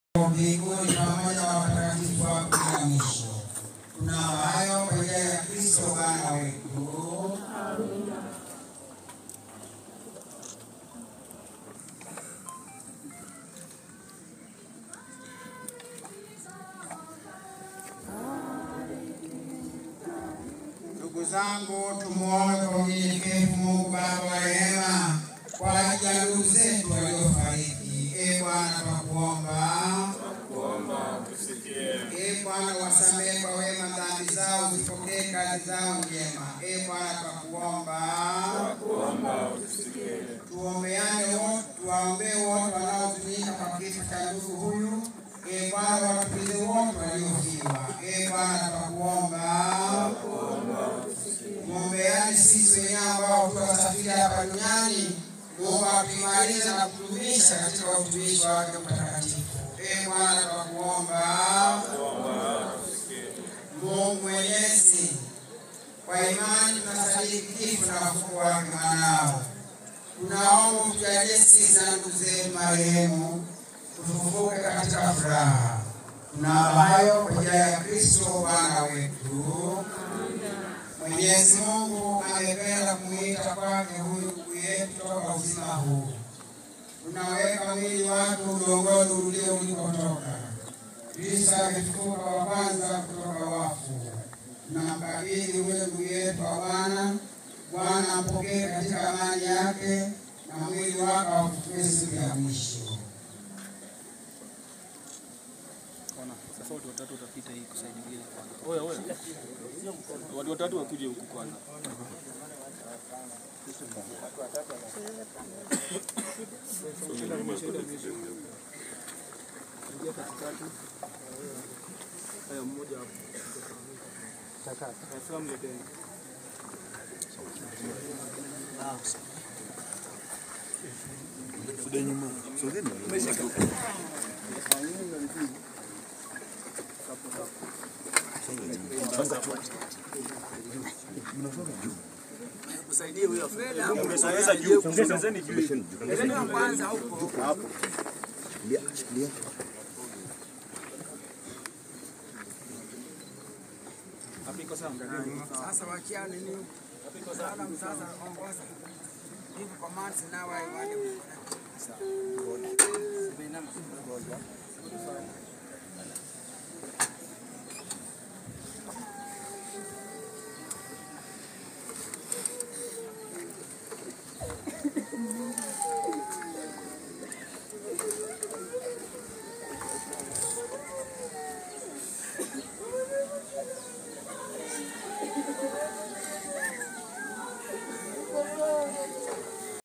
mbinguni pamoja na watakatifu wako bila mwisho. Tunao hayo kwa njia ya Kristo Bwana wetu. Ndugu zangu, tumuombe kwa unyenyekevu Mungu Baba wa rehema kwa ajili ya ndugu zetu waliofariki. E Bwana, twakuomba E Bwana, wasamehe kwa wema dhambi zao, zipokee kazi zao njema. E Bwana, twakuomba tuombeane wote, tuwaombee wote wanaotumika kwa kifo cha ndugu huyu. E Bwana, watulize wote waliofiwa. E Bwana, twakuomba muombeane sisi wenyewe ambao tuwasafiri hapa duniani. Mungu atuimarishe na kutumisha katika utumishi wake mtakatifu. E Bwana, twakuomba Mungu Mwenyezi, kwa imani tunasadiki kifo na ufufuo wake mwanao. Tunaomba utujalie sisi na ndugu zetu marehemu tufufuke katika furaha. Tunao hayo kwa njia ya Kristo Bwana wetu. Mwenyezi Mungu amependa kumuita kwake huyu ndugu yetu toka uzima huu. Tunaweka mwili wake udongoni ulio ulikotoka. Kristo amefufuka wa kwanza kutoka wafu. Tunamkabidhi huyo ndugu yetu wa Bwana. Bwana ampokee katika amani yake na mwili wake aufufue siku ya mwisho. Sasa watu watatu watapita hii kusaidia kwanza. Oya oya. Watu watatu wakuje huku kwanza. Ingia katikati. Haya mmoja hapo. Sasa mleteni. Usaidie huyo Freda. Umesogeza juu. Sogezeni juu. Sogezeni kwanza huko. Hapo. Hapo iko sawa. Sasa wachia nini? Sasa sasa ongoza. Hivi kwa maana sina wale wale. Sawa.